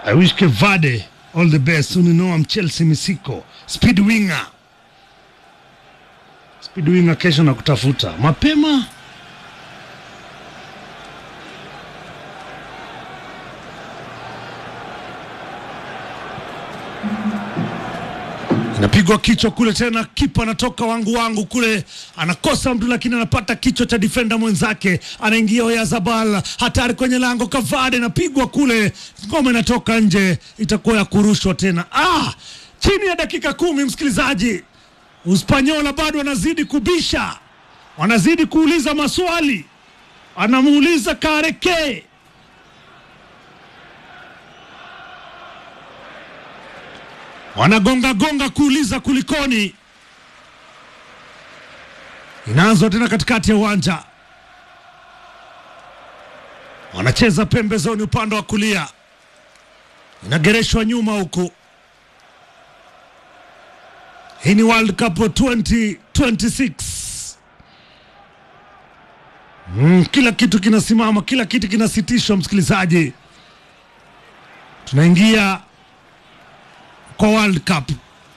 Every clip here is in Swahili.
I wish Kevade all the best. You know I'm Chelsea Misiko. Speed winger. Speed winger kesho na kutafuta. Mapema inapigwa kichwa kule tena, kipa anatoka wangu wangu kule, anakosa mtu lakini anapata kichwa cha defender mwenzake, anaingia Oyazabal, hatari kwenye lango, Kavade napigwa kule, ngoma inatoka nje, itakuwa ya kurushwa tena. Ah, chini ya dakika kumi, msikilizaji, Uspanyola bado wanazidi kubisha, wanazidi kuuliza maswali, anamuuliza Kareke wanagonga gonga kuuliza kulikoni. Inaanzwa tena katikati ya uwanja, wanacheza pembezoni upande wa kulia, inagereshwa nyuma huku. Hii ni World Cup 2026. Mm, kila kitu kinasimama, kila kitu kinasitishwa. Msikilizaji, tunaingia kwa World Cup.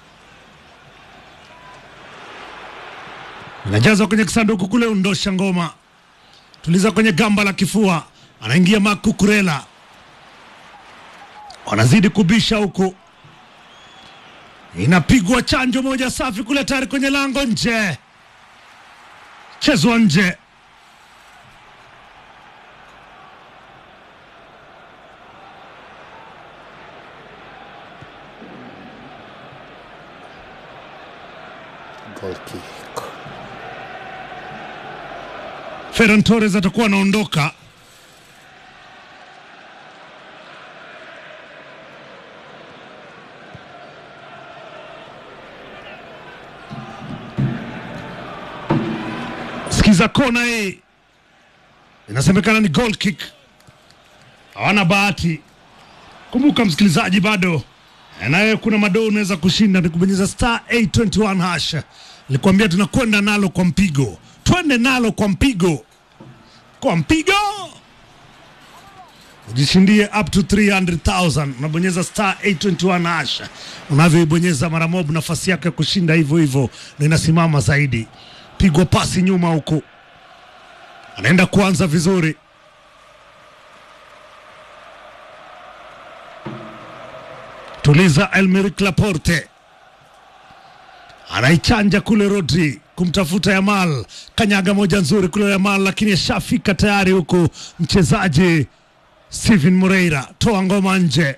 Inajazwa kwenye kisanduku kule, undosha ngoma, tuliza kwenye gamba la kifua, anaingia Makukurela, wanazidi kubisha huku, inapigwa chanjo moja safi kule, tayari kwenye lango, nje, chezwa nje. Goal kick. Ferran Torres atakuwa anaondoka. Sikiza kona hii, inasemekana ni goal kick, hawana bahati. Kumbuka msikilizaji, bado naye kuna madoo unaweza kushinda, ni kubonyeza star 821 hash. Nilikwambia tunakwenda nalo kwa mpigo, twende nalo kwa mpigo, kwa mpigo ujishindie up to 300,000. Unabonyeza star 821 hash, unavyoibonyeza mara moja, nafasi yako ya kushinda hivyo hivyo na inasimama zaidi. Pigwa pasi nyuma huku, anaenda kuanza vizuri tuliza Elmeric Laporte anaichanja kule Rodri kumtafuta Yamal, kanyaga moja nzuri kule Yamal, lakini ashafika tayari huku mchezaji Steven Moreira, toa ngoma nje.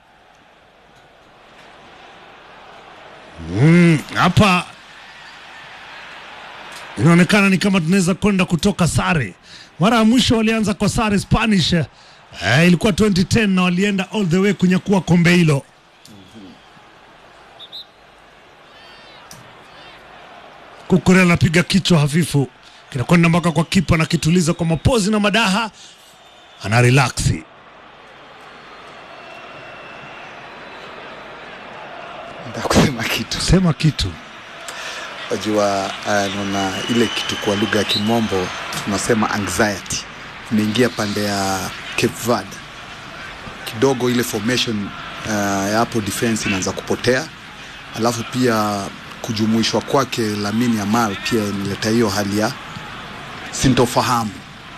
Mm, hapa inaonekana ni kama tunaweza kwenda kutoka sare. Mara ya mwisho walianza kwa sare Spanish, eh, ilikuwa 2010 na walienda all the way kunyakua kombe hilo. Kukurela anapiga kichwa hafifu, kinakwenda mpaka kwa kipa na kituliza kwa mapozi na madaha, ana relaksi. Nataka kusema kitu. Sema kitu. Wajua, uh, naona ile kitu kwa lugha ya Kimombo tunasema anxiety imeingia pande ya Cape Verde kidogo, ile formation uh, ya hapo defense inaanza kupotea, alafu pia kujumuishwa kwake Lamine Yamal pia inaleta hiyo hali ya sintofahamu.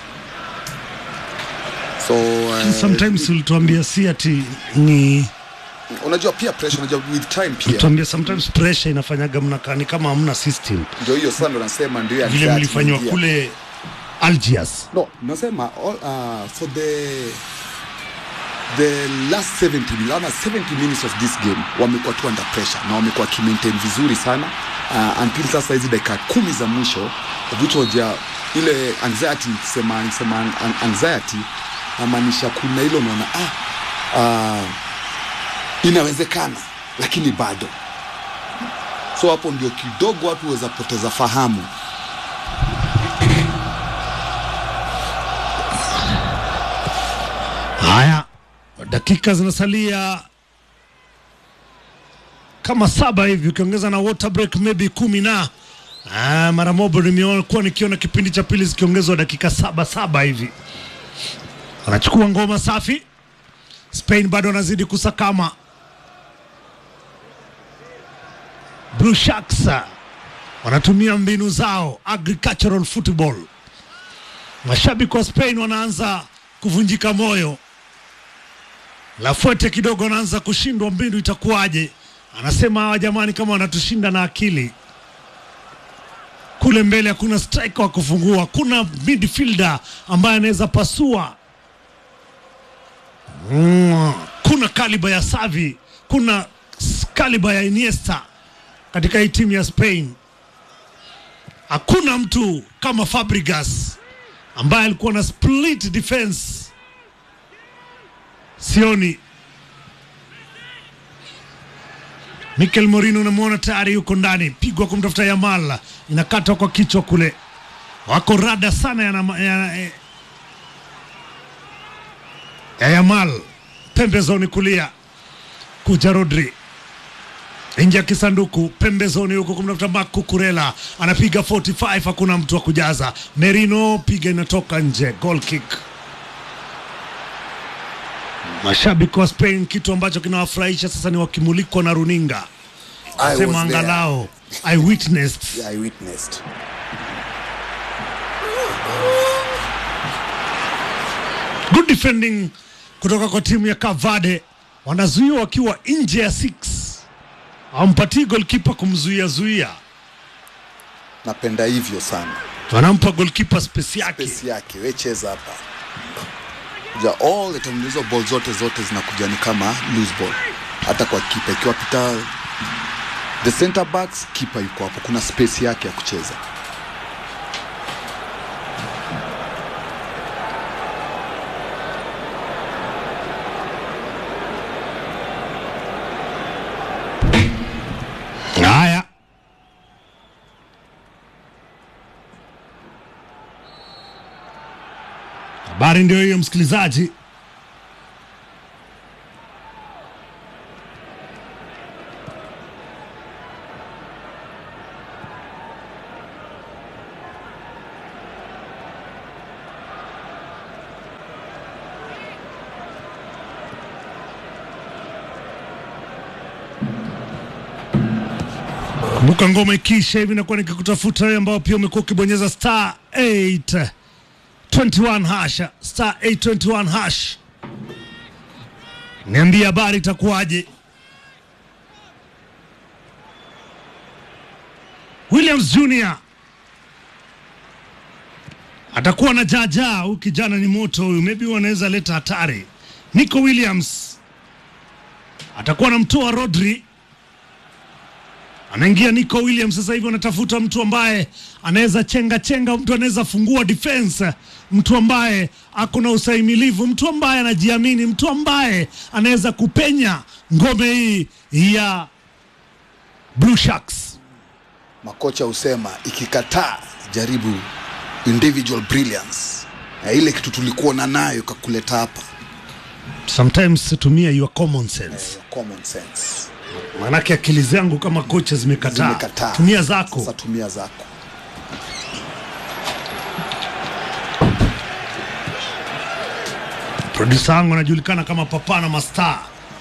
So uh, Sometimes ulituambia si ati ni unajua pia pressure, unajua with time pia ulituambia sometimes pressure inafanyaga mnakaa ni kama hamna system ndio hiyo sana, ndo nasema ndio ya vile anxiety mlifanywa inaingia. kule Algiers. No, nasema all, uh, for the the last 70 minutes, ama 70 minutes of this game wamekuwa tu under pressure na wamekuwa kimaintain vizuri sana uh, until sasa hizi dakika kumi za mwisho which was ya ile anxiety sema sema an- anxiety namaanisha kuna hilo unaona ah, uh, inawezekana lakini bado so hapo ndio kidogo watu waweza poteza fahamu Haya, dakika zinasalia kama saba hivi, ukiongeza na water break maybe kumi na ah, mara moja nimekuwa nikiona kipindi cha pili zikiongezwa dakika saba saba hivi. Anachukua ngoma safi, Spain bado wanazidi kusakama. Blue Sharks wanatumia mbinu zao agricultural football. Mashabiki wa Spain wanaanza kuvunjika moyo. Lafuete kidogo anaanza kushindwa, mbinu itakuwaje? Anasema hawa jamani, kama wanatushinda na akili kule mbele hakuna striker wa kufungua, hakuna midfielder ambaye anaweza pasua. Mm, kuna kaliba ya Savi, kuna kaliba ya Iniesta katika hii timu ya Spain. Hakuna mtu kama Fabregas ambaye alikuwa na split defense. Sioni Mikel Morino unamwona tayari yuko ndani, pigwa kumtafuta Yamal, inakatwa kwa kichwa kule. Wako rada sana ya, ya, ya, ya Yamal pembezoni kulia, kuja Rodri nje ya kisanduku pembezoni huko kumtafuta Marc Cucurella, anapiga 45 hakuna mtu wa kujaza. Merino piga inatoka nje, goal kick. Mashabiki wa Spain, kitu ambacho kinawafurahisha sasa ni wakimulikwa na runinga, I sema was there. angalau I witnessed. I witnessed. Good defending kutoka kwa timu ya Cavade, wanazuiwa wakiwa nje ya 6 hawampatii golkipa kumzuia zuia, Napenda hivyo sana. wanampa golkipa space yake. Pesi yake we cheza hapa. Ja, all the time hizo ball zote zote zinakuja ni kama loose ball. Hata kwa kipa ikiwa pita the center backs, kipa yuko hapo, kuna space yake ya kucheza. Haya, habari ndio hiyo, msikilizaji. Kumbuka ngoma ikiisha hivi nakuwa nikikutafuta wewe ambao pia umekuwa ukibonyeza star 821 hash star 821 hash, niambie habari itakuwaje? Williams Jr atakuwa na jaajaa. Huyu kijana ni moto huyu, maybe wanaweza leta hatari. Nico Williams atakuwa anamtoa Rodri anaingia Nico Williams sasa hivi, wanatafuta mtu ambaye anaweza chenga chenga, mtu anaweza fungua defense, mtu ambaye ako na ustahimilivu, mtu ambaye anajiamini, mtu ambaye anaweza kupenya ngome hii ya Blue Sharks. Makocha husema ikikataa, jaribu individual brilliance, na ile kitu tulikuwa na nayo kakuleta hapa, Sometimes tumia your common sense, common sense. maanake akili zangu kama kocha zimekataa. Zimekataa. Tumia zako. Sasa tumia zako. Produsa wangu anajulikana kama Papana Mastar.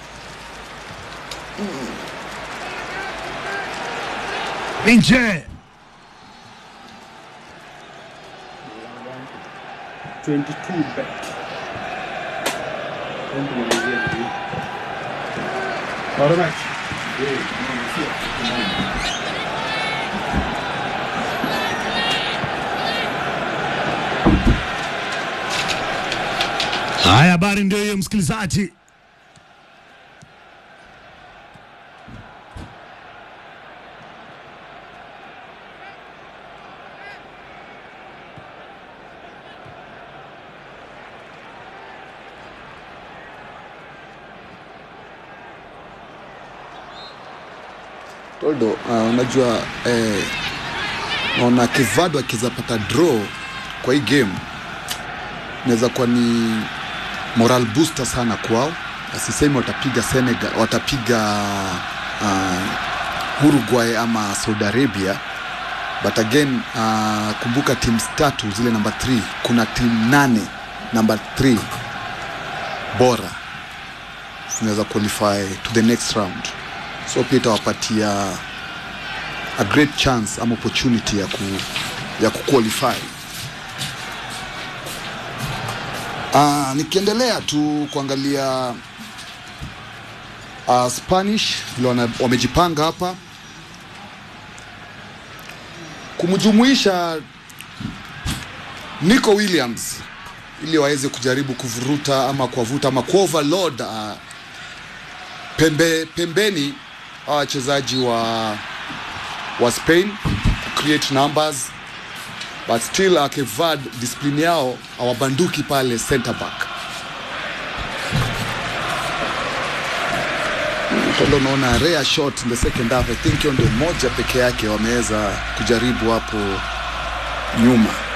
Nje 22 bet. Don't kumalizia hivi. Bado match. haya, habari ndio hiyo msikilizaji. Toldo, uh, unajua eh, naona Kevado akiweza pata draw kwa hii game inaweza kuwa ni moral booster sana kwao. Asisemi watapiga Senegal, watapiga uh, Uruguay ama Saudi Arabia, but again uh, kumbuka teams tatu zile namba 3 kuna timu nane namba 3 bora tunaweza qualify to the next round so pia itawapatia a great chance ama opportunity ya ku, ya kuqualify uh, nikiendelea tu kuangalia uh, Spanish vile wana- wamejipanga hapa kumjumuisha Nico Williams ili waweze kujaribu kuvuruta ama kuwavuta ama kuoverload uh, pembe, pembeni hawa wachezaji wa wa Spain create numbers but still uh, Cape Verde discipline yao hawabanduki pale center back Tolo unaona rare shot in the second half I think hiyo ndio moja peke yake wameweza kujaribu hapo nyuma